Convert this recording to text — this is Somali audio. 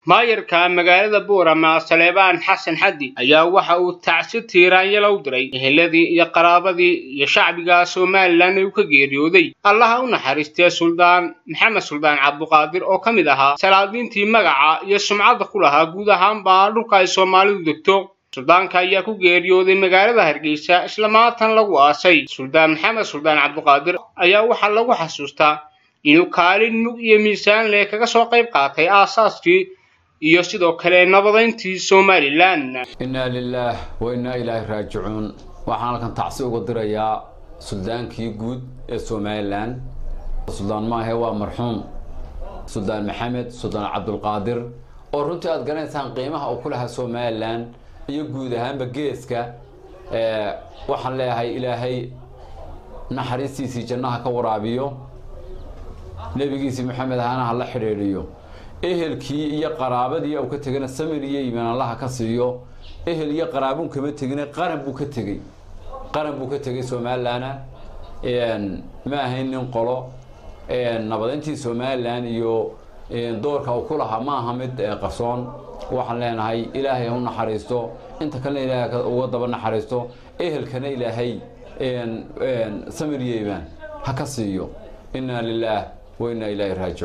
maayarka magaalada buurama saleebaan xasan xaddi ayaa waxa uu tacsi tiiraanyala u diray eheladii iyo qaraabadii iyo shacbiga somalilan ee uu ka geeriyooday allaha u naxariistee suldaan maxamed suldaan cabduqaadir oo ka mid ahaa salaadiintii magaca iyo sumcadda ku lahaa guud ahaanba dhulka ay soomaalidu degto suldaanka ayaa ku geeriyooday magaalada hargeysa isla maatan lagu aasay suldaan maxamed suldaan cabduqaadir ayaa waxaa lagu xasuustaa inuu kaalin mug iyo miisaan leh kaga soo qayb qaatay aasaaskii iyo sidoo kale nabadayntii somalilan innaa lilaah wa innaa ilaahi raajicuun waxaan halkan tacsi uga dirayaa suldaankii guud ee somalilan suldaan maahe waa marxuum suldaan maxamed suldaan cabdulqaadir oo runtii aad garanaysaan qiimaha uu ku lahaa somalilan iyo guud ahaanba geeska waxaan leeyahay ilaahay naxariistiisii jannaha ka waraabiyo nebigiisii maxamed ahana ha la xidhiidhiyo ehelkii iyo qaraabadii uu ka tegana samir iyo iimaan allaha ka siiyo ehel iyo qaraabuun kama tegina qaran buu ka tegey qaran buu ka tegay somalilana ma ahayn nin qolo nabadayntii somalilan iyo doorka uu ku lahaa ma aha mid qarsoon waxaan leenahay ilaahay ha u naxariisto inta kalena ilaahay uga daba naxariisto ehelkana ilaahay samir iyo iimaan ha ka siiyo innaa lilaah wa innaa ilaahi raajicuun